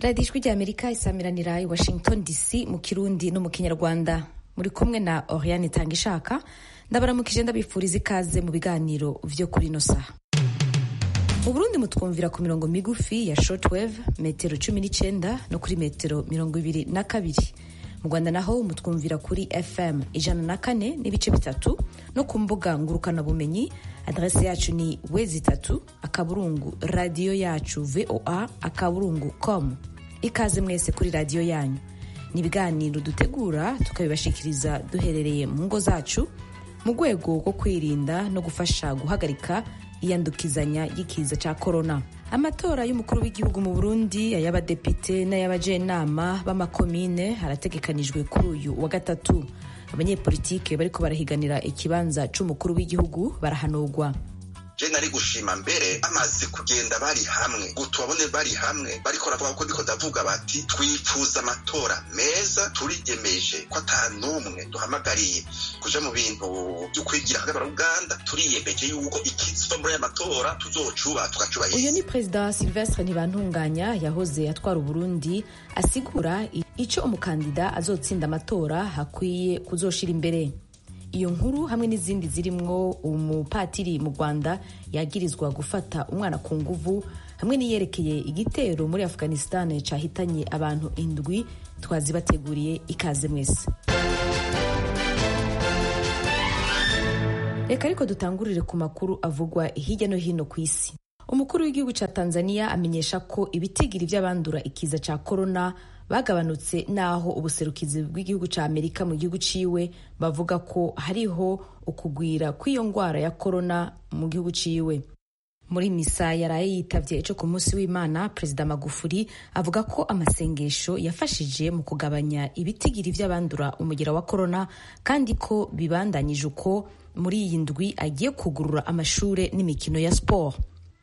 radiyo ijwi ry'amerika isamiranira i washington dc mu kirundi no mu kinyarwanda muri kumwe na oriane itanga ishaka ndabaramukije ndabifuriza ikaze mu biganiro vyo kuri ino saha mu burundi mutwumvira ku mirongo migufi ya shortwave metero cumi n'icenda no kuri metero mirongo ibiri na kabiri mu rwanda naho mutwumvira kuri fm ijana na kane n'ibice bitatu no ku mbuga ngurukanabumenyi adrese yacu ni wezi itatu akaburungu radiyo yacu voa akaburungu com ikaze mwese kuri radiyo yanyu ni ibiganiro dutegura tukabibashikiriza duherereye mu ngo zacu mu rwego rwo kwirinda no gufasha guhagarika iyandukizanya y'ikiza cya korona amatora y'umukuru w'igihugu mu burundi ay'abadepite n'ay'abajenama b'amakomine harategekanijwe kuri uyu wa gatatu abanyepolitike bariko barahiganira ikibanza c'umukuru w'igihugu barahanurwa je nari gushima mbere bamaze kugenda bari hamwe ngo tubabone bari hamwe bariko baravuga ko ndiko ndavuga bati twifuza amatora meza turiyemeje ko ata n'umwe duhamagariye kuja mu bintu vyo kwigira hagati uganda turiyemeje yuko ikiza muri aya matora tuzocuba tugacubahiza uyu ni perezida silvestre ntibantunganya yahoze atwara uburundi asigura ico umukandida azotsinda amatora hakwiye kuzoshira imbere iyo nkuru hamwe n'izindi zirimwo umupatiri mu rwanda yagirizwa gufata umwana ku nguvu hamwe n'iyerekeye igitero muri afghanistan cahitanye abantu indwi twazibateguriye ikaze mwese reka ariko dutangurire ku makuru avugwa hirya no hino ku isi umukuru w'igihugu ca tanzania amenyesha ko ibitigiri vy'abandura ikiza ca korona bagabanutse naho ubuserukizi bw'igihugu ca amerika mu gihugu ciwe bavuga ko hariho ukugwira kw'iyo ngwara ya korona mu gihugu ciwe muri misa yaraye yitavye ejo ku munsi w'imana perezida magufuri avuga ko amasengesho yafashije mu kugabanya ibitigiri vy'abandura umugera wa korona kandi ko bibandanyije uko muri iyi ndwi agiye kugurura amashure n'imikino ya sport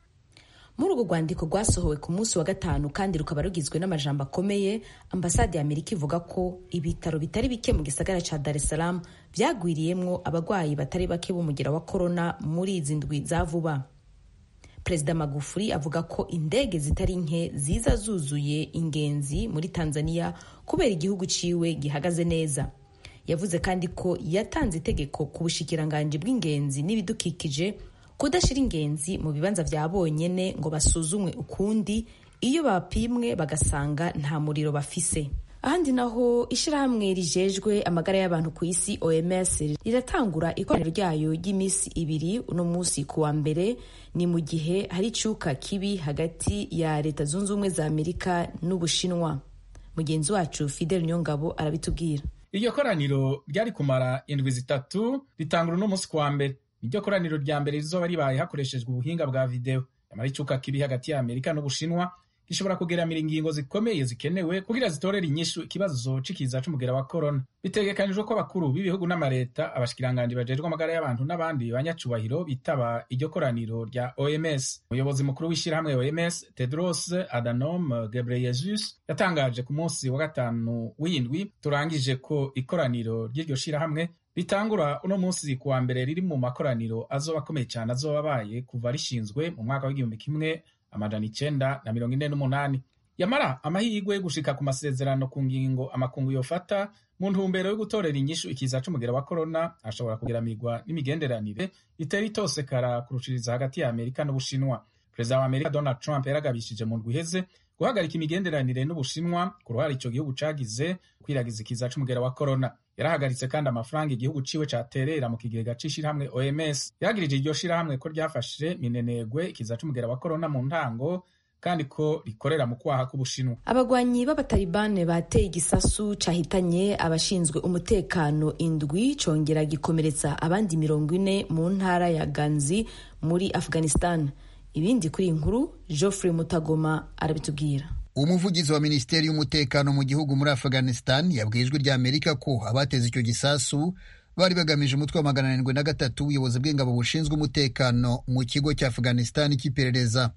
muri urwo rwandiko rwasohowe ku munsi wa gatanu kandi rukaba rugizwe n'amajambo akomeye ambasade ya amerika ivuga ko ibitaro bitari bike mu gisagara ca dar es salaam vyagwiriyemwo abagwayi batari bake b'umugera wa korona muri izi ndwi za vuba perezida magufuri avuga ko indege zitari nke ziza zuzuye ingenzi muri tanzania kubera igihugu ciwe gihagaze neza yavuze kandi ko yatanze itegeko ku bushikiranganji bw'ingenzi n'ibidukikije kudashira ingenzi mu bibanza vya bonyene ngo basuzumwe ukundi iyo bapimwe bagasanga nta muriro bafise ahandi naho ishirahamwe rijejwe amagara y'abantu ku isi oms riratangura ikoraniro ryayo ry'iminsi ibiri uno munsi ku wa mbere ni mu gihe hari icuka kibi hagati ya leta zunze ubumwe za amerika n'ubushinwa mugenzi wacu fidel nyongabo arabitubwira iryo koraniro ryari kumara indwi zitatu ritangura uno munsi ku wa mbere niryo koraniro rya mbere rizoba ribaye hakoreshejwe ubuhinga bwa videwo nyamara icuka kibi hagati ya amerika n'ubushinwa gishobora kugeramira ingingo zikomeye zikenewe kugira zitorere inyishu ikibazo c'ikiza c'umugera wa korona bitegekanijwe ko abakuru b'ibihugu n'amareta abashikiranganji bajejwe amagara y'abantu n'abandi banyacubahiro bitaba iryo koraniro rya oms umuyobozi mukuru w'ishirahamwe oms tedros adhanom ghebreyesus yatangaje ku munsi wa gatanu w'indwi turangije ko ikoraniro ry'iryo shirahamwe ritangura uno munsi ku wa mbere riri mu makoraniro azoba akomeye cyane azoba abaye kuva rishinzwe mu mwaka w'igihumbi kimwe amajana icenda na mirongo ine n'umunani yamara amahirwe yo gushika ku masezerano ku ngingo amakungu yofata mu ntumbero yo gutorera inyishu ikiza c'umugera wa korona ashobora kugeramirwa n'imigenderanire itera itosekara kurushiriza hagati ya amerika n'ubushinwa perezida wa amerika donald trump yaragabishije mu ndwi iheze guhagarika imigenderanire n'ubushinwa ku ruhare ico gihugu cagize kwiragiza ikiza c'umugera wa korona yarahagaritse kandi amafaranga igihugu ciwe caterera mu kigega c'ishirahamwe oms yagirije iryo shirahamwe ko ryafashe minenegwe ikiza c'umugera wa korona mu ntango kandi ko rikorera mu kwaha k'ubushinwa abagwanyi b'abatalibane bateye igisasu cahitanye abashinzwe umutekano indwi congera gikomeretsa abandi mirongo ine mu ntara ya ganzi muri afghanistan ibindi kuri iyi nkuru geoffrey mutagoma arabitubwira umuvugizi wa minisiteri y'umutekano mu gihugu muri afghanistan yabwiye ijwi rya amerika ko abateze icyo gisasu bari bagamije umutwe wa magana arindwi na gatatu w'ubuyobozi bw'ingabo bushinzwe umutekano mu kigo cya afghanistan cy'iperereza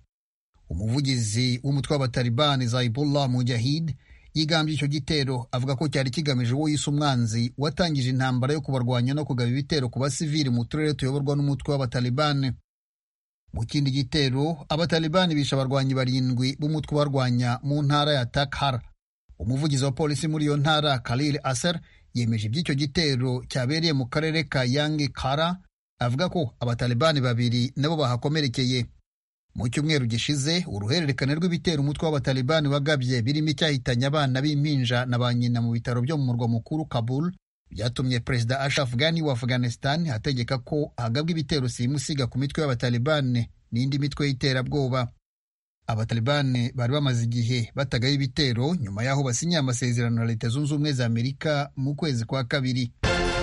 umuvugizi w'umutwe w'abatalibani zaibullah mujahid yigambye icyo gitero avuga ko cyari kigamije uwo yise umwanzi watangije intambara yo kubarwanya no kugaba ibitero ku basivili mu turere tuyoborwa n'umutwe w'abatalibani mu kindi gitero abatalibani bishe abarwanyi barindwi b'umutwe barwanya mu ntara ya takhar umuvugizi wa polisi muri iyo ntara khalil aser yemeje iby'icyo gitero cyabereye mu karere ka yangi kara avuga ko abatalibani babiri nabo bahakomerekeye mu cyumweru gishize uruhererekane rw'ibitero umutwe w'abatalibani wagabye birimo icyahitanye abana b'impinja na ba nyina mu bitaro byo mu murwa mukuru kabul byatumye perezida ashraf ghani wa afghanistan ategeka ko hagabwa ibitero simusiga ku mitwe y'abatalibani n'indi mitwe y'iterabwoba abatalibani bari bamaze igihe batagaho ibitero nyuma y'aho basinyiye amasezerano na leta zunze ubumwe za amerika mu kwezi kwa kabiri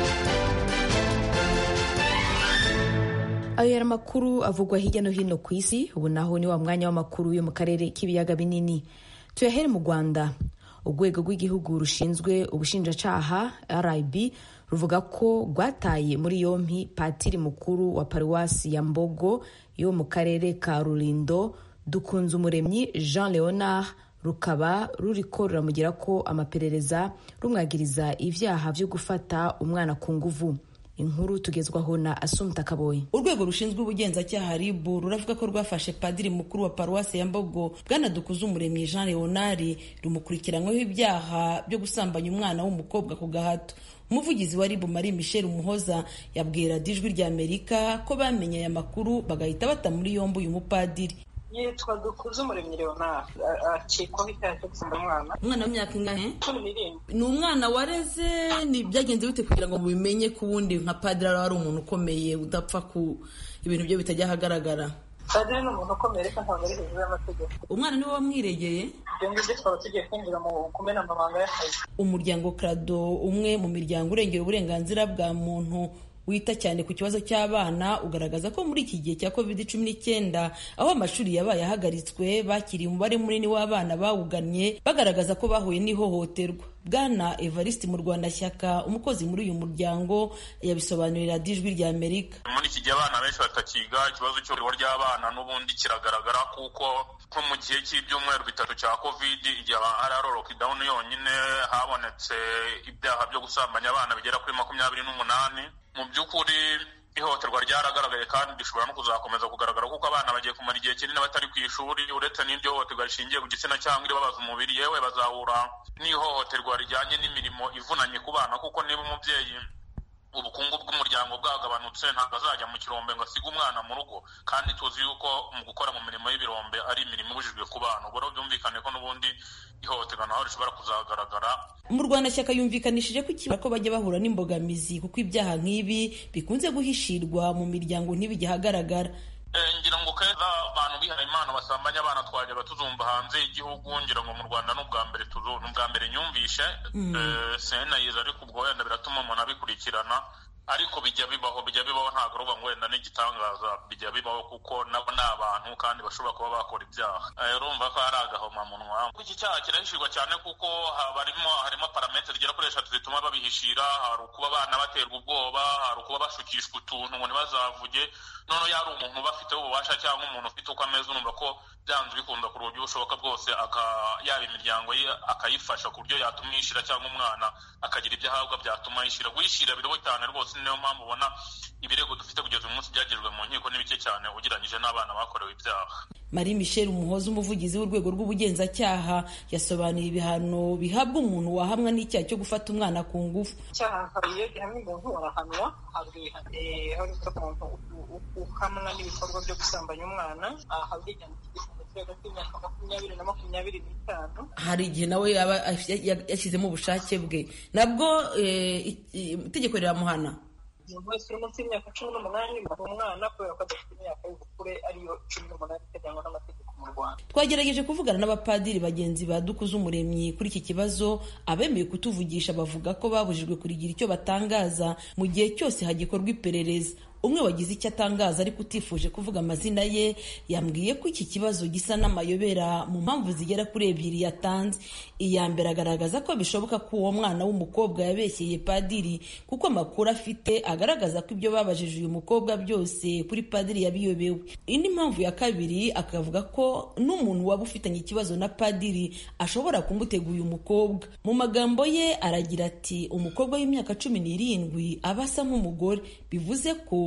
ayo yari amakuru avugwa hirya no hino ku isi ubu naho ni wa mwanya w'amakuru yo mu karere k'ibiyaga binini tuyahere mu rwanda urwego rw'igihugu rushinzwe ubushinjacaha rib ruvuga ko rwataye muri yompi patiri mukuru wa paruwasi ya mbogo yo mu karere ka rurindo dukunze umuremyi jean leonard rukaba ruriko ruramugira ko amaperereza rumwagiriza ibyaha byo gufata umwana ku nguvu inkuru tugezwaho na asumta kaboyi urwego rushinzwe ubugenzacyaha rib ruravuga ko rwafashe padiri mukuru wa paruwasi ya mbogo bwana dukuze umuremyi jean leonard rumukurikiranyweho ibyaha byo gusambanya umwana w'umukobwa ku gahato umuvugizi wa rib marie michel umuhoza yabwira dijwi rya amerika ko bamenye aya makuru bagahita bata muri yombi uyu mupadiri yitwa dukuze umuremyi leonard akekwaho icyaha cyo gusambanya umwana umwana w'imyaka ingahe cumi n'irindwi ni umwana wareze ni byagenze bite kugira ngo mubimenye ko ubundi nka padiri ari umuntu ukomeye udapfa ku ibintu bye bitajya ahagaragara padiri ni umuntu ukomeye ariko ntabwo ari hejuru y'amategeko umwana niwe wamwiregeye ibyo ngibyo twaba tugiye kwinjira mu kumena amabanga y'akazi umuryango krado umwe mu miryango urengera uburenganzira bwa muntu wita cyane ku kibazo cy'abana ugaragaza ko muri iki gihe cya covid cumi n'icyenda aho amashuri yabaye ahagaritswe bakiriye umubare munini w'abana bawugannye bagaragaza ko bahuye n'ihohoterwa bwana evariste mu rwanda shyaka umukozi muri uyu muryango yabisobanurira dijwi rya amerika muri iki gihe abana benshi batakiga ikibazo cy'uburiro ry'abana n'ubundi kiragaragara kuko nko mu gihe cy'ibyumweru bitatu cya covid igihe hari ari lockdown yonyine habonetse ibyaha byo gusambanya abana bigera kuri makumyabiri n'umunani mu by'ukuri ihohoterwa ryaragaragaye kandi rishobora no kuzakomeza kugaragara kuko abana bagiye kumara igihe kinini batari ku ishuri uretse n'iryo hohoterwa rishingiye ku gitsina cyangwa iribabaza umubiri yewe bazahura n'ihohoterwa rijyanye n'imirimo ivunanye ku bana kuko niba umubyeyi ubukungu bw'umuryango bwagabanutse ntabwo azajya mu kirombe ngo asige umwana mu rugo kandi tuzi yuko mu gukora mu mirimo y'ibirombe ari imirimo ibujijwe ku bana ubwo rero byumvikane ko n'ubundi ihohoterwa naho rishobora kuzagaragara mu rwanda shyaka yumvikanishije ko ikiba ko bajya bahura n'imbogamizi kuko ibyaha nk'ibi bikunze guhishirwa mu miryango ntibijya ahagaragara ngira ngo keza abantu bihaye imana basambanya abana twajyaga tuzumva hanze y'igihugu ngira ngo mu rwanda ni ubwa mbere tuzu ni ubwa mbere nyumvishe senayiza ariko ubwo wenda biratuma umuntu abikurikirana ariko bijya bibaho bijya bibaho ntabwo uruba ngo wenda n'igitangaza bijya bibaho kuko nabo ni abantu kandi bashobora kuba bakora ibyaha urumva ko hari agahomamunwa iki cyaha kirahishirwa cyane kuko harimo harimo parametere zigera kuri eshatu zituma babihishira hari ukuba abana baterwa ubwoba hari ukuba bashukishwa utuntu ngo ntibazavuge noneho yari umuntu ubafiteho ububasha cyangwa umuntu ufite uko ameze urumva ko byanze bikunda ku buryo bushoboka bwose yaba imiryango ye akayifasha ku buryo yatuma yishyira cyangwa umwana akagira ibyo ahabwa byatuma yishyira guhishyira biriho cyane rwose niyo mpamvu ubona ibirego dufite kugeza uyu munsi byagejwe mu nkiko ni bike cyane ugereranyije n'abana bakorewe ibyaha marie michel umuhoza umuvugizi w'urwego rw'ubugenzacyaha yasobanuye ibihano bihabwa umuntu wahamwa n'icyaha cyo gufata umwana ku ngufu icyaha iyo gihamye umuntu arahanwa ahabwa ibihano aho bivuga ku muntu uhamwa n'ibikorwa byo gusambanya umwana ahabwa igihano cy'igifungo kiri hagati y'imyaka makumyabiri na makumyabiri n'itanu hari igihe nawe yaba yashyizemo ubushake bwe nabwo itegeko riramuhana umuntu wese uri munsi y'imyaka cumi n'umunani umwana kubera ko adafite imyaka y'ubukure ariyo cumi n'umunani iteganywa n'amategeko mu rwanda twagerageje kuvugana n'abapadiri bagenzi ba dukuze umuremyi kuri iki kibazo abemeye kutuvugisha bavuga ko babujijwe kurigira icyo batangaza mu gihe cyose hagikorwa iperereza umwe wagize icyo atangaza ariko utifuje kuvuga amazina ye yambwiye ko iki kibazo gisa n'amayobera mu mpamvu zigera kuri ebyiri yatanze iya mbere agaragaza ko bishoboka ko uwo mwana w'umukobwa yabeshyeye padiri kuko amakuru afite agaragaza ko ibyo babajije uyu mukobwa byose kuri padiri yabiyobewe indi mpamvu ya kabiri akavuga ko n'umuntu waba ufitanye ikibazo na padiri ashobora kumutega uyu mukobwa mu magambo ye aragira ati umukobwa w'imyaka cumi n'irindwi aba asa nk'umugore bivuze ko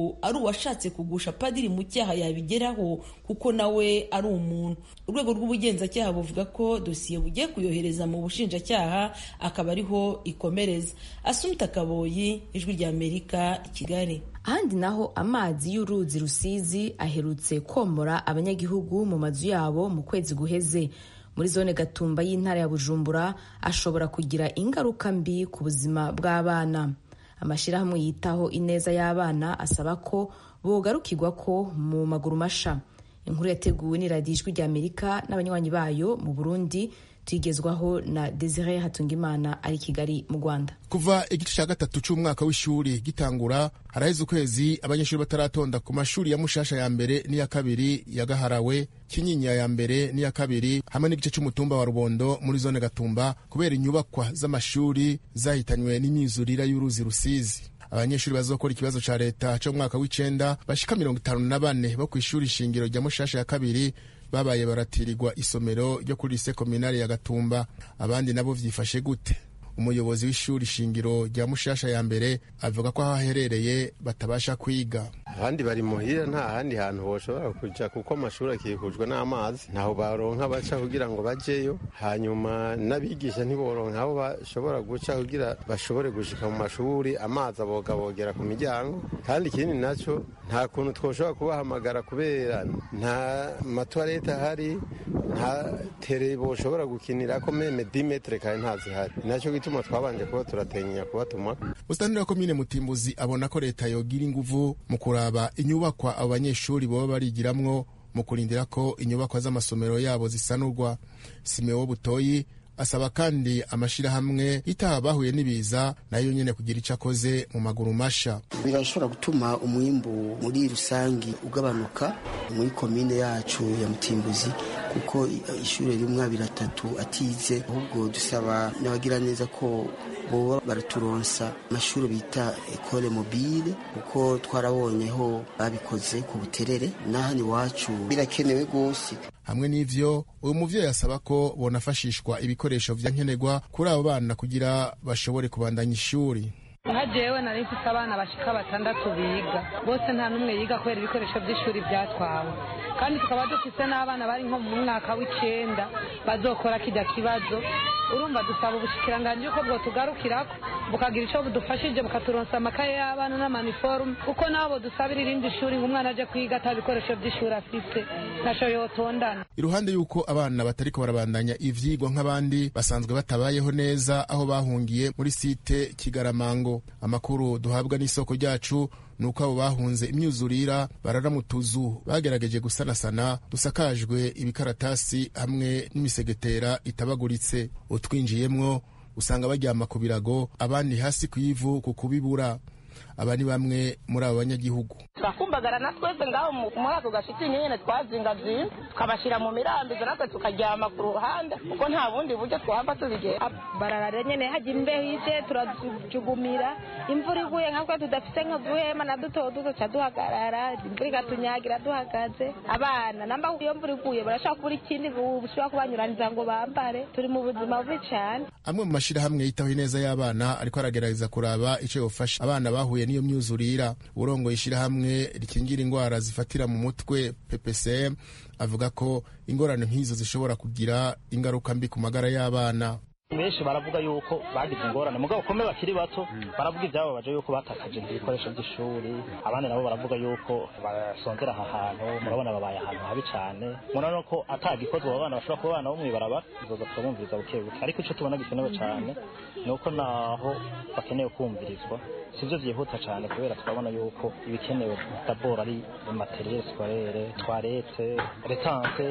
ngo ari uwashatse kugusha padiri mu cyaha yabigeraho kuko nawe ari umuntu urwego rw'ubugenzacyaha buvuga ko dosiye bugiye kuyohereza mu bushinjacyaha akaba ariho ikomereza asumita kaboyi ijwi rya amerika i kigali ahandi naho amazi y'uruzi rusizi aherutse komora abanyagihugu mu mazu yabo mu kwezi guheze muri zone gatumba y'intara ya bujumbura ashobora kugira ingaruka mbi ku buzima bw'abana amashyirahamwe yitaho ineza y'abana asaba ko bogarukirwa ko mu maguru masha inkuru yateguwe n'iradiyo ijwi rya amerika n'abanywanyi bayo mu burundi tuyigezwaho na desire hatungimana ari kigali mu rwanda kuva igice cya gatatu cy'umwaka w'ishuri gitangura haraheze ukwezi abanyeshuri bataratonda ku mashuri ya mushasha ya mbere n'iya kabiri ya gaharawe kinyinya ya mbere n'iya kabiri hamwe n'igice cy'umutumba wa rubondo muri zone gatumba kubera inyubakwa z'amashuri zahitanywe n'imyuzurira y'uruzi rusizi abanyeshuri bazokora ikibazo ca leta co mu mwaka w'icenda bashika mirongo itanu na bane bo kw'ishuri shingiro rya mushasha ya kabiri babaye baratirirwa isomero ryo kuri lise kominari ya gatumba abandi nabo vyifashe gute umuyobozi w'ishuri shingiro rya mushasha ya mbere avuga ko aho aherereye batabasha kwiga abandi bari muhira nta handi hantu boshobora kuja kuko amashuri akikujwe n'amazi ntaho baronka baca kugira ngo bajeyo hanyuma n'abigisha ntiboronka aho bashobora guca kugira bashobore gushika mu mashuri amazi abogabogera ku miryango kandi ikindi naco nta kuntu twoshobora kubahamagara kubera nta matwarete ahari nta tere boshobora gukinirako meme dimetre kandi ntazihari naco gituma twabanje kuba turatenya kubatuma musitani wa komine mutimbuzi abona ko leta yogira inguvu mu kuraba inyubakwa abo banyeshuri boba barigiramwo mu kurindira ko inyubakwa z'amasomero yabo zisanurwa simewo butoyi asaba kandi amashirahamwe itaha bahuye n'ibiza nayo nyene kugira ico akoze mu maguru masha birashobora gutuma umwimbu muri rusangi ugabanuka muri komine yacu ya mutimbuzi kuko ishuri rimwe abiri atatu atize ahubwo dusaba n'abagira neza ko boba baraturonsa amashuri bita ekole mobile kuko twarabonyeho babikoze ku buterere n'ahani iwacu birakenewe rwose hamwe n'ivyo uyu muvyeyi asaba ko bonafashishwa ibikoresho vya nkenerwa kuri abo bana kugira bashobore kubandanya ishuri nka jewe nari mfise abana bashika batandatu biga bose nta n'umwe yiga kubera ibikoresho by'ishuri byatwawe kandi tukaba dufise n'abana bari nko mu mwaka w'icenda bazokora kijya kibazo urumva dusaba ubushikiranganji yuko bwotugarukirako bukagira ico budufashije bukaturonsa amakaye y'abana n'amaniforume kuko nabo dusabira irindi shuri ngo umwana aje kwiga ata bikoresho by'ishuri afise ntaco yotondana iruhande y'uko abana batariko barabandanya ivyigwa nk'abandi basanzwe batabayeho neza aho bahungiye muri site kigaramango amakuru duhabwa n'isoko ryacu nuko abo bahunze imyuzurira barara mu tuzu bagerageje gusanasana dusakajwe ibikaratasi hamwe n'imisegetera itabaguritse utwinjiyemwo usanga baryama ku birago abandi hasi ku ivu ku kubibura aba ni bamwe muri abo banyagihugu turakumbagara na twese ngaho muri ako gashitingi nyine twazingazinze tukabashyira mu mirambizo natwe tukaryama ku ruhande kuko nta bundi buryo twahava tubigera bararara nyine hajya imbeho ije turajugumira imvura iguye nkatwe tudafite nk'uduhema na duto duto ca duhagarara imvura igatunyagira duhagaze abana namba iyo mvura iguye barashaka kubura ikindi bushobora kubanyuraniza ngo bambare turi mu buzima bubi cyane amwe mu mashyirahamwe yitaho ineza y'abana ariko aragerageza kuraba icyo yofasha abana bahuye n'iyo myuzurira urongoye ishyirahamwe rikingira indwara zifatira mu mutwe ppcm avuga ko ingorane nk'izo zishobora kugira ingaruka mbi ku magara y'abana benshi baravuga yuko bagize ingorane mugabo ukomeye bakiri bato baravuga ibyababaje yuko batakaje ibikoresho by'ishuri abandi nabo baravuga yuko basonzera aha hantu murabona babaye ahantu habi cyane murabona ko atagikozwe abo bana bashobora kuba abana bo mw'ibarabara izoza turabumviriza buke buke ariko icyo tubona gikenewe cyane ni uko naho bakeneye kumvirizwa sibyo byihuta cyane kubera turabona yuko ibikenewe daboro ari materiyeri sikorere twarete retanse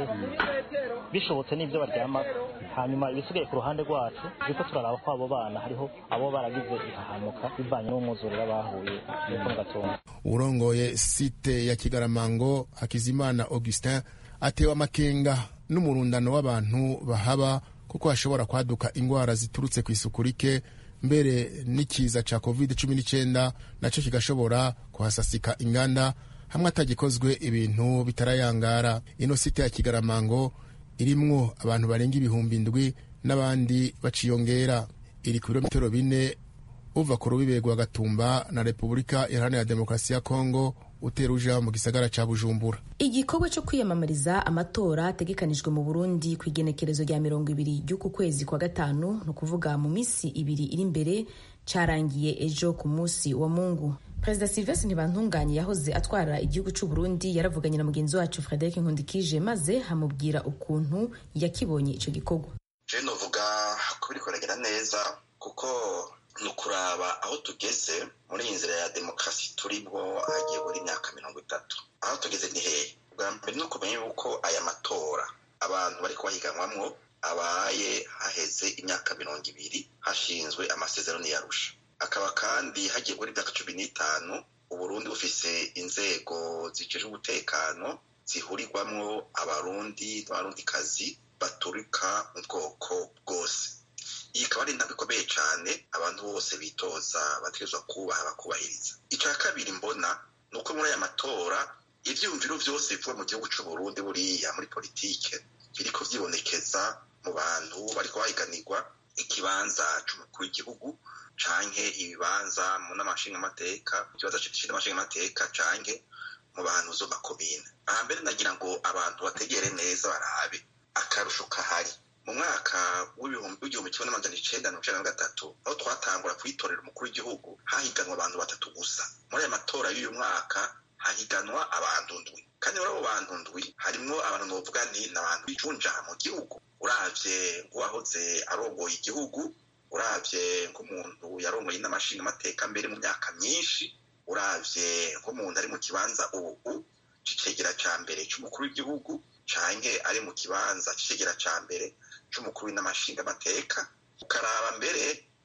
bishobotse n'ibyo baryama hanyuma ibisigaye ku ruhande rwacu turiko turaraba ko abo bana hariho abo baragize ihahamuka bivanye n'umwuzurira bahuye nuko mu gatumba urongoye site ya kigaramango hakizimana augustin atewe amakenga n'umurundano w'abantu bahaba kuko hashobora kwaduka indwara ziturutse ku isuku rike mbere n'ikiza ca covid cumi n'icyenda nacyo kigashobora kuhasasika inganda hamwe atagikozwe ibintu bitarayangara ino site ya kigaramango irimwo abantu barenga ibihumbi indwi n'abandi baciyongera iri ku birometero bine uva ku rubibe rwa gatumba na repubulika iharanira demokarasi ya kongo utera uja mu gisagara ca bujumbura igikorwa cyo kwiyamamariza amatora ategekanijwe mu burundi ku igenekerezo rya mirongo ibiri ry'uku kwezi kwa gatanu ni ukuvuga mu minsi ibiri iri imbere cyarangiye ejo ku munsi wa mungu perezida silvestre ntibantunganye yahoze atwara igihugu cy'u burundi yaravuganye na mugenzi wacu frederic nkundikije maze amubwira ukuntu yakibonye icyo gikorwa je novuga ko biriko biragenda neza kuko ni ukuraba aho tugeze muri iyi nzira ya demokarasi turibwo hagiye buri imyaka mirongo itatu aho tugeze ni hehe bwa mbere ni ukumenya yuko aya matora abantu bari kubahiganwamwo abaye haheze imyaka mirongo ibiri hashinzwe amasezerano yarusha akaba kandi hagiye muri imyaka cumi n'itanu uburundi bufise inzego zijejwe umutekano zihurirwamwo abarundi n'abarundikazi baturika mu bwoko bwose iyi ikaba ari intambwe ikomeye cyane abantu bose bitoza bategerezwa kubaha bakubahiriza icya kabiri mbona ni uko muri aya matora ibyiyumviro byose bivuga mu gihugu cy'u Burundi buriya muri politike biriko vyibonekeza mu bantu bariko bahiganirwa ikibanza c'umukuru w'igihugu canke ibibanza mu n'amashingamateka ikibanza c'amashingamateka canke mu bantu zo makomine aha mbere nagira ngo abantu bategere neza barabe akarusho kahari mu mwaka w'igihumbi kimwe n'amajana icenda mirongo icenda na gatatu aho twatangura kwitorera umukuru w'igihugu hahiganwa abantu batatu gusa muri aya matora y'uyu mwaka hahiganwa abantu ndwi kandi muri abo bantu ndwi harimwo abantu novuga nti ni abantu bicunja mu gihugu uravye nk'uwahoze arongoye igihugu uravye nk'umuntu yarongoye n'amashinga amateka mbere mu myaka myinshi uravye nk'umuntu ari mu kibanza ubu c'icegera ca mbere c'umukuru w'igihugu canke ari mu kibanza c'icegera ca mbere c'umukuru w'inamashinga amateka ukaraba mbere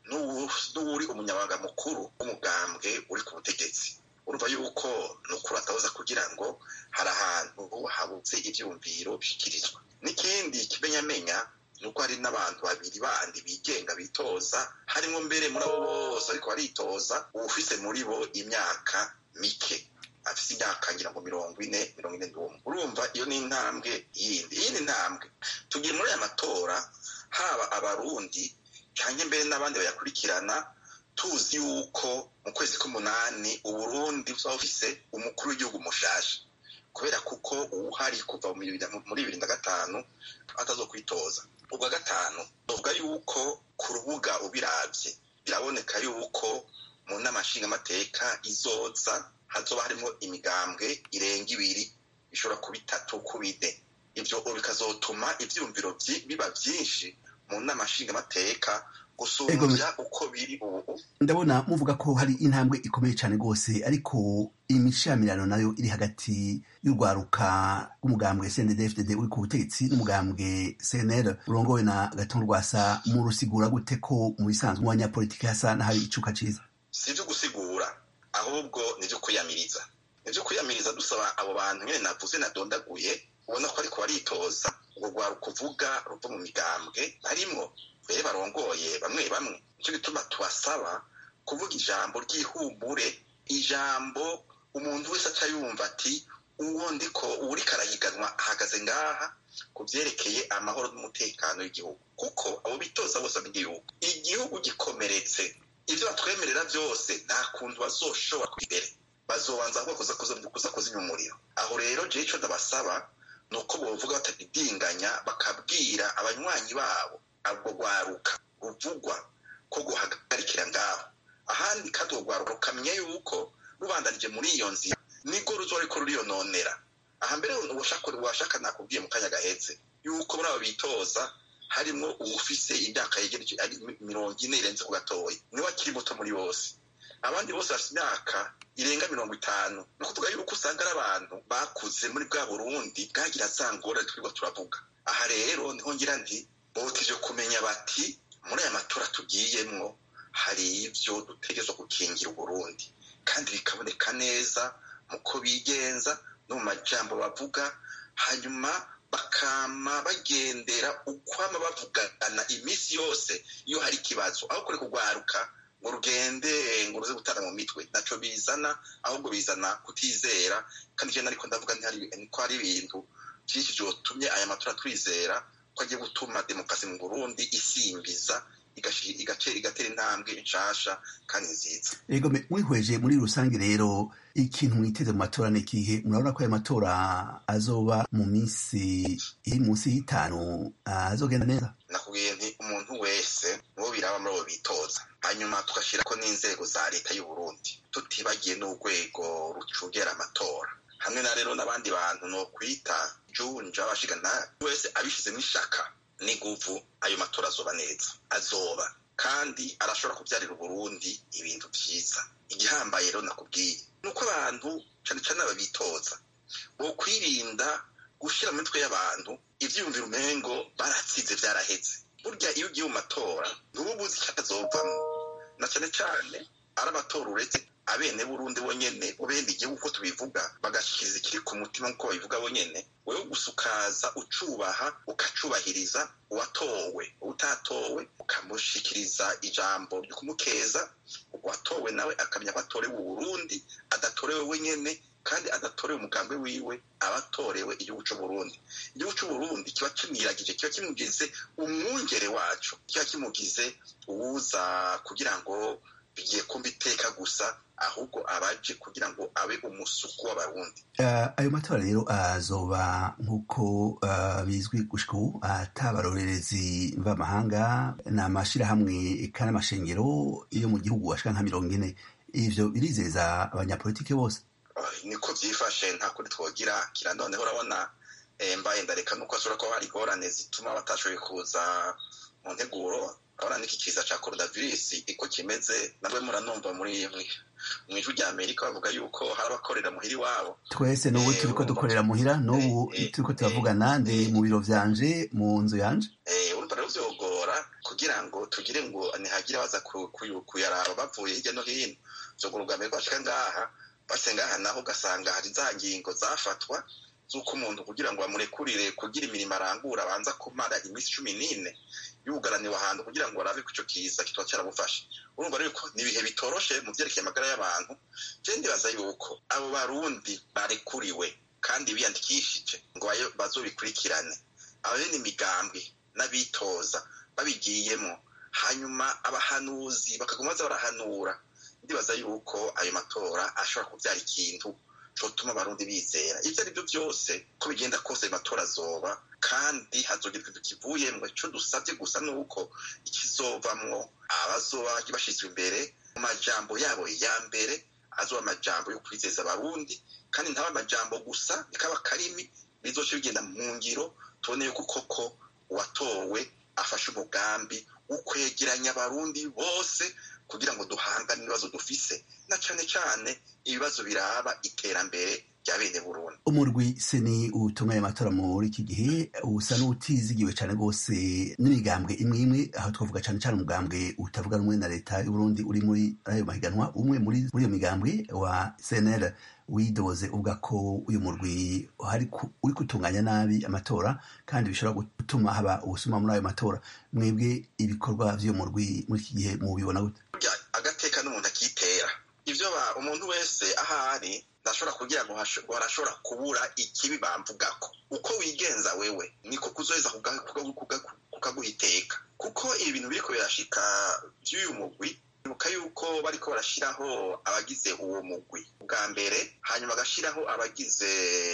n'uwuri umunyabanga mukuru w'umugambwe uri ku butegetsi urumva yuko ni ukuri atabuza kugira ngo hari ahantu habuze ivyumviro bishyikirizwa n'ikindi kimenyamenya ni uko hari n'abantu babiri bandi bigenga bitoza harimo mbere muri abo bose ariko baritoza uwufise muri bo imyaka mike afise imyaka ngira ngo mirongo ine mirongo ine n'umwe urumva iyo ni intambwe yindi iyindi ntambwe tugiye muri aya matora haba abarundi canke mbere n'abandi bayakurikirana tuzi yuko mu kwezi k'umunani uburundi buzaba bufise umukuru w'igihugu mushasha kubera kuko uwuhari kuva muri bibiri na gatanu atazokwitoza ubwa gatanu tuvuga yuko ku rubuga ubiravye biraboneka yuko mu nama nshingamateka izoza hazoba harimo imigambwe irenga ibiri ishobora kuba itatu kuba ine ivyo bikazotuma ivyumviro biba vyinshi mu nama nshingamateka gusumbya uko biri ubu ndabona muvuga ko hari intambwe ikomeye cyane rwose ariko imishamirano nayo iri hagati y'urwaruka rw'umugambwe CNDD-FDD uri ku butegetsi n'umugambwe CNL urongowe na Gaton Rwasa mu rusigura gute ko mu bisanzwe mu banyapolitiki hasa n'ahari icuka ciza si ivyo gusigura ahubwo ni ivyo kwiyamiriza ni ivyo kwiyamiriza dusaba abo bantu nyene navuze nadondaguye ubona ko ariko baritoza urwo rwaruka uvuga ruva mu migambwe harimwo mbere barongoye bamwe bamwe nicyo gituma tubasaba kuvuga ijambo ry'ihumbure ijambo umuntu wese aca yumva ati uwo ndiko uwuriko arahiganwa ahagaze ngaha ku vyerekeye amahoro n'umutekano w'igihugu kuko abo bitoza bose bamenye yuko igihugu gikomeretse ivyo batwemerera vyose nta kuntu bazoshobora imbere bazobanza ahubwo kuza kuzimya umuriro aho rero jewe ico ndabasaba ni uko bovuga batadidinganya bakabwira abanywanyi babo ubwo rwaruka ruvugwa ko guhagarikira ngaho ahandi kandi urwo rwaruka rukamenya yuko rubandanije muri iyo nzira nibwo ruzoba ariko ruriyononera aha mbere washaka nakubwiye mu kanya gahetse yuko muri abo bitoza harimo uwufise imyaka yegereje ari mirongo ine irenze ku gatoya niwe akiri muto muri bose abandi bose bafite imyaka irenga mirongo itanu ni ukuvuga yuko usanga ari abantu bakuze muri bwa burundi bwagira za ngorane twirirwa turavuga aha rero niho ngira nti botije kumenya bati muri aya matora tugiyemwo hari ivyo dutegerezwa gukingira uburundi kandi bikaboneka neza muko bigenza no mu majambo bavuga hanyuma bakama bagendera ukwama bavugana iminsi yose iyo hari ikibazo aho kure kugwaruka ngo rugende ngo ruze gutana mu mitwe naco bizana ahubwo bizana kutizera kandi je nariko ndavuga ko hari ibintu vyinshi vyotumye aya matora twizera ko agiye gutuma demokarasi mu burundi isimbiza igatera intambwe nshasha kandi nziza ego mwihweje muri rusange rero ikintu mwiteze mu matora ni ikihe murabona ko ayo matora azoba mu minsi iri munsi y'itanu azogenda neza nakubwiye nti umuntu wese mubo biraba muri abo bitoza hanyuma tugashyira ko n'inzego za leta y'u Burundi tutibagiye n'urwego rucungera amatora hamwe na rero n'abandi bantu no kwita junja abashigana wese abishizemo ishaka n'iguvu ayo matora azoba neza azoba kandi arashobora kubyarira uburundi ibintu byiza igihambaye rero nakubwiye ni uko abantu cyane cyane ababitoza bo kwirinda gushyira mu mitwe y'abantu ibyiyumviro umengo baratsinze byaraheze burya iyo ugiye mu matora ntuba ubuzi icyo azovamo na cyane cyane ari amatora uretse abene burundi bonyene ubenda igihugu uko tubivuga bagashyikiza ikiri ku mutima nk'uko babivuga bonyene wewe gusa ukaza ucubaha ukacubahiriza uwatowe utatowe ukamushikiriza ijambo ryo kumukeza uwatowe nawe akamenya ko atorewe uburundi adatorewe wenyene kandi adatorewe umugambi wiwe aba atorewe igihugu c'uburundi igihugu c'uburundi kiba kimwiragije kiba kimugize umwungere wacu kiba kimugize uwuza kugira ngo bigiye kumva iteka gusa ahubwo abaje kugira ngo abe umusuku w'abarundi ayo matora rero azoba nk'uko bizwi gushika ubu atabarorerezi mvamahanga ni amashirahamwe kandi amashengero yo mu gihugu ashika nka mirongo ine ivyo birizeza abanyapolitike bose niko vyifashe nta kuri twogira kira noneho urabona mbaye ndareka nuko ashobora kuba hari ingorane zituma batashoboye kuza mu nteguro urabona n'iki kiza ca coronavirus iko kimeze nabwe muranumva muri mw'ijwi rya amerika bavuga yuko hari abakorera muhira iwabo twese n'ubu turiko dukorera muhira n'ubu turiko turavugana ndi mu biro vyanje mu nzu yanje urumva rero vyogora kugira ngo tugire ngo ntihagire baza kuyaraba bavuye hirya no hino vyogora ubwa mbere bashika ngaha base ngaha naho ugasanga hari za ngingo zafatwa z'uko umuntu kugira ngo bamurekurire kugira imirimo arangura abanza kumara iminsi cumi n'ine yugaraniwe ahantu kugira ngo barabe ko icyo kiza kitaba cyaramufashe urumva rero ko ni ibihe bitoroshe mu byerekeye amagara y'abantu je ndibaza yuko abo barundi barekuriwe kandi biyandikishije ngo bazobikurikirane abene imigambi n'abitoza babigiyemo hanyuma abahanuzi bakaguma baza barahanura ndibaza yuko ayo matora ashobora kubyara ikintu cotuma abarundi bizera ivyo ari byo byose ko bigenda kose matora azoba kandi hazogira ikintu kivuyemwo ico dusavye gusa nuko ikizovamwo abazoba bashizwe imbere mu majambo yabo ya mbere azoba amajambo yo kwizeza abarundi kandi ntaba amajambo gusa bikaba karimi bizoca bigenda mu ngiro tubone yuko koko uwatowe afashe umugambi wo kwegeranya abarundi bose kugira ngo duhangane ibibazo dufise na cane cane ibibazo biraba iterambere rya bene Burundi umurwi seni utunganya amatora muri iki gihe usa n'utizigiwe cane rwose n'imigambwe imwe imwe aho twavuga cane cane umugambwe utavuga rumwe na leta y'uburundi uri muri ayo mahiganwa umwe muri iyo migambwe wa cnl widoze uvuga ko uyu murwi uri gutunganya nabi amatora kandi bishobora gutuma haba ubusuma muri ayo matora mwebwe ibikorwa vy'uyu murwi muri iki gihe mubibona gute agateka n'umuntu akitera ivyo umuntu wese ahari ndashobora kugira ngo harashobora kubura ikibi bamvugako uko wigenza wewe niko kuzoheza kukaguha iteka kuko ibintu biriko birashika vy'uyu mugwi ibuka yuko bariko barashiraho abagize uwo mugwi bwa mbere hanyuma bagashiraho abagize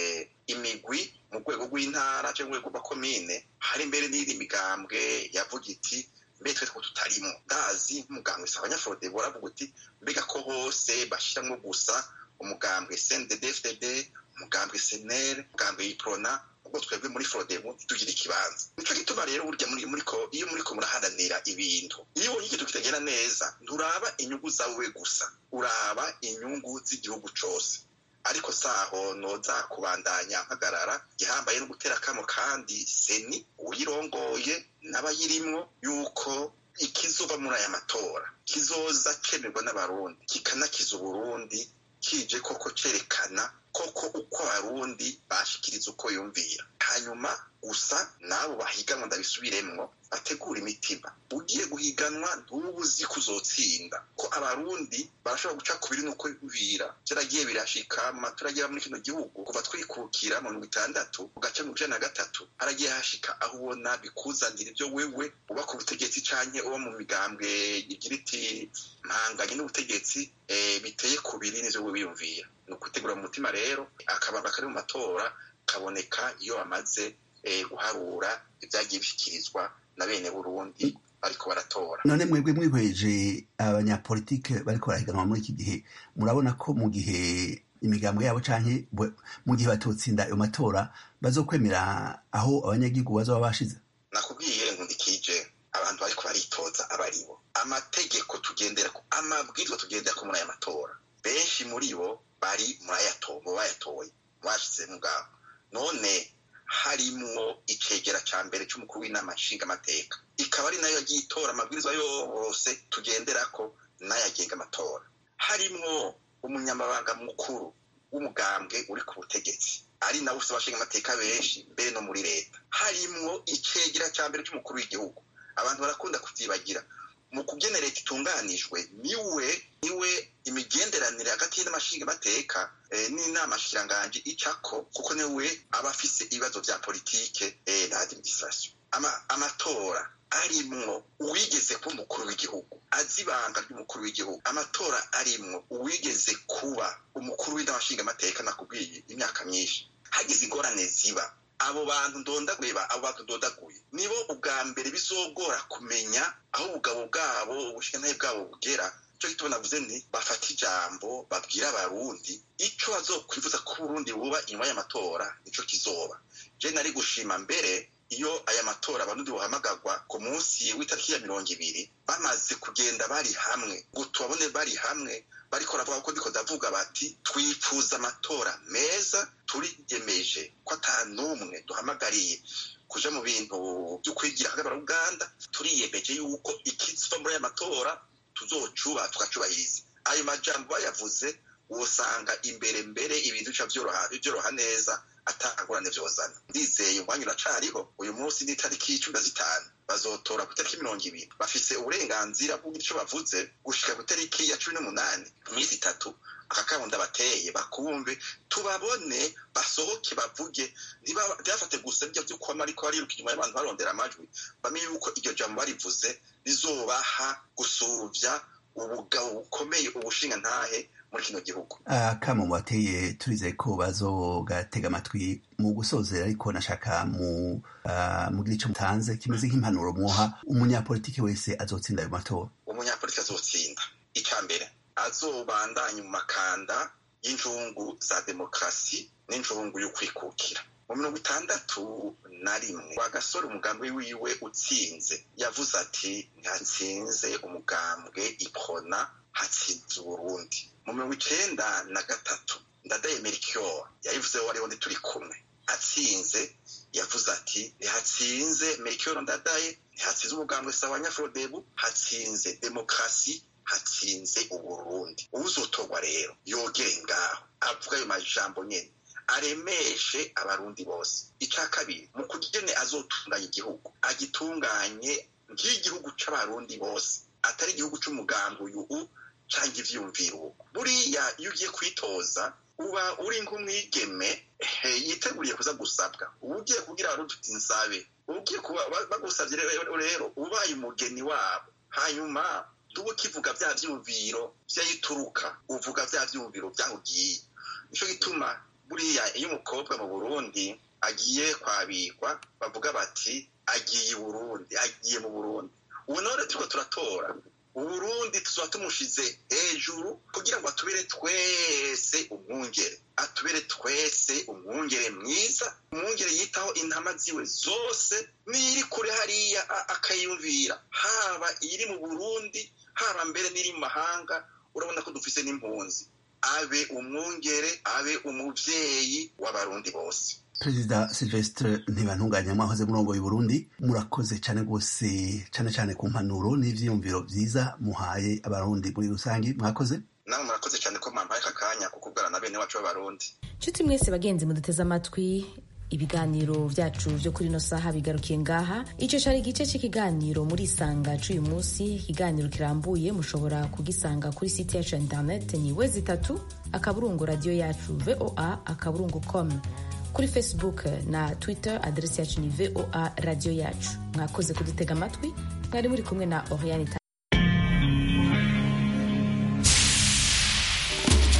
imigwi mu rwego rw'intara cyangwa urwego rw'akomine hari mbere n'iyindi migambwe yavuga iti mbe twe two tutarimo ndazi nk'umugambwe si abanyafurode boravuga uti mbega ko hose bashiramwo gusa umugambwe cnddfdd umugambwe senere umugambwe yiprona ubwo twebwe muri frodemu tugira ikibanza nico gituma rero burya iyo muriko muraharanira ibintu iyo ubonye ikintu kitagenda neza nturaba inyungu zawe gusa uraba inyungu z'igihugu cose ariko saho noza kubandanya mpagarara gihambaye no gutera akamo kandi seni uyirongoye n'abayirimwo yuko ikizova muri aya matora kizoza cemerwa n'abarundi kikanakiza uburundi kije koko cerekana koko uko abarundi bashikiriza uko yumvira hanyuma gusa n'abo bahiganwa ndabisubiremwo bategura imitima ugiye guhiganwa ntuba uzi ko uzotsinda ko abarundi barashobora guca ku biri n'uko yumvira vyaragiye birashika mu matora agira muri kino gihugu kuva twikukira mu mirongo itandatu ugaca mu ijana na gatatu haragiye hashika aho ubona bikuzanira ivyo wewe uba ku butegetsi canke uba mu migambwe igira iti mpanganye n'ubutegetsi biteye ku biri n'ivyo wewe wiyumvira ni ukutegura mu mutima rero akabanga kari mu matora kaboneka iyo bamaze guharura ibyagiye bishyikirizwa na bene burundi bariko baratora none mwebwe mwihweje abanyapolitike bariko barahiganwa muri iki gihe murabona ko mu gihe imigambwe yabo canke mu gihe batotsinda ayo matora bazokwemera aho abanyagihugu bazoba bashize nakubwiye nkundikije abantu bariko baritoza abaribo amategeko tugenderako amabwirizwa tugenderako muri aya matora benshi muri bo bari muri bayatoye bashize mugabo none harimwo icegera ca mbere c'umukuru w'inama nshingamateka ikaba ari nayo yagiye itora amabwirizwa yose tugenderako n'ayagenga amatora harimwo umunyamabanga mukuru w'umugambwe uri ku butegetsi ari nawe ufite abashingamateka benshi mbere no muri leta harimwo icegera ca mbere c'umukuru w'igihugu abantu barakunda kuvyibagira mu kugena leta itunganijwe niwe niwe imigenderanire hagati y'amashingamateka n'inama shikiranganji icako kuko niwe aba afise ibibazo vya politike na administration amatora arimwo uwigeze kuba umukuru w'igihugu azi ibanga ry'umukuru w'igihugu amatora arimwo uwigeze kuba umukuru w'inama nshingamateka nakubwiye imyaka myinshi hagize ingorane ziba abo bantu ndondaguye abo bantu ndondaguye nibo ubwa mbere bizogora kumenya aho ubugabo bwabo ubushingantahe bwabo bugera icyo gituma navuze nti bafata ijambo babwira abarundi ico bazokwifuza ko uburundi buba inyuma y'amatora nico kizoba je nari gushima mbere iyo aya matora abarundi buhamagagwa ku munsi w'itariki ya mirongo ibiri bamaze kugenda bari hamwe ngo tubabone bari hamwe bariko baravuga ko ndiko ndavuga bati twifuza amatora meza turiyemeje ko ata n'umwe duhamagariye kuja mu bintu vyo kwigira hagati uganda turiyemeje yuko ikiziva muri aya matora tuzocuba tukacubahiriza ayo majambo bayavuze wosanga imbere mbere ibintu bica vyoroha neza atangurane vyozana ndizeye umwanya uracariho uyu munsi n'itariki cumi na zitanu bazotora ku itariki mirongo ibiri bafise uburenganzira bw'ugira ico bavuze gushika ku itariki ya cumi n'umunani iminsi itatu akakabundi abateye bakumve tubabone basohoke bavuge ntibafate gusa bijya vyo kwama ariko bariruka inyuma y'abantu barondera amajwi bamenye yuko iryo jambo barivuze rizobaha gusuvya ubugabo bukomeye ubushinga ntahe muri kino gihugu akamo bateye turizeye ko bazogatega amatwi mu gusozera ariko nashaka mu mugira ico mutanze kimeze nk'impanuro mwoha umunyapolitiki wese azotsinda ayo matora umunyapolitiki azotsinda ica mbere azobandanya mu makanda y'injungu za demokarasi n'injungu y'ukwikukira mu mirongo itandatu na rimwe wagasore umugambwe wiwe utsinze yavuze ati ntihatsinze umugambwe ikona hatsinze uburundi mu mirongo icenda na gatatu ndadaye melchior yayivuzeho wariho ndi turi kumwe atsinze yavuze ati ntihatsinze melchior ndadaye ntihatsinze umugambwe sawa nyafrodebu hatsinze demokarasi hatsinze uburundi uwuzotorwa rero yogere ngaho avuga ayo majambo nyene aremeshe abarundi bose ica kabiri mu kugene azotunganya igihugu agitunganye nk'igihugu c'abarundi bose atari igihugu c'umugambi uyu canke ivyiyumviro uko buriya iyo ugiye kwitoza uba uri nk'umwigeme yiteguriye kuza gusabwa uba ugiye kugira abarundi uti nsabe uba ugiye kuba bagusavye rero ubaye umugeni wabo hanyuma tuba ukivuga vya vyumviro vyayituruka uvuga vya vyumviro vyaho ugiye nico gituma buriya iyo umukobwa mu burundi agiye kwabikwa bavuga bati agiye i burundi agiye mu burundi ubu none turiko turatora uburundi tuzoba tumushize hejuru kugira ngo atubere twese umwungere atubere twese umwungere mwiza umwungere yitaho intama ziwe zose n'iri kure hariya akayumvira haba iri mu burundi haba mbere n'iri mu mahanga urabona ko dufise n'impunzi abe umwungere abe umuvyeyi w'abarundi bose perezida silvestre ntibantunganya mwahoze murongo Burundi murakoze cyane rwose cyane cyane ku mpanuro n'ivyiyumviro vyiza muhaye abarundi muri rusange mwakoze namwe murakoze cyane ko mwampaye aka kanya kukubwira na bene wacu b'abarundi nshuti mwese bagenzi muduteze amatwi ibiganiro byacu byo kuri ino saha bigarukiye ngaha icyo cyari igice cy'ikiganiro muri isanga cy'uyu munsi ikiganiro kirambuye mushobora kugisanga kuri site yacu ya interineti ni wezi itatu akaburungu radiyo yacu voa akaburungu com kuri facebook na twitter aderesi yacu ni voa radiyo yacu mwakoze kudutega amatwi mwari muri kumwe na oriane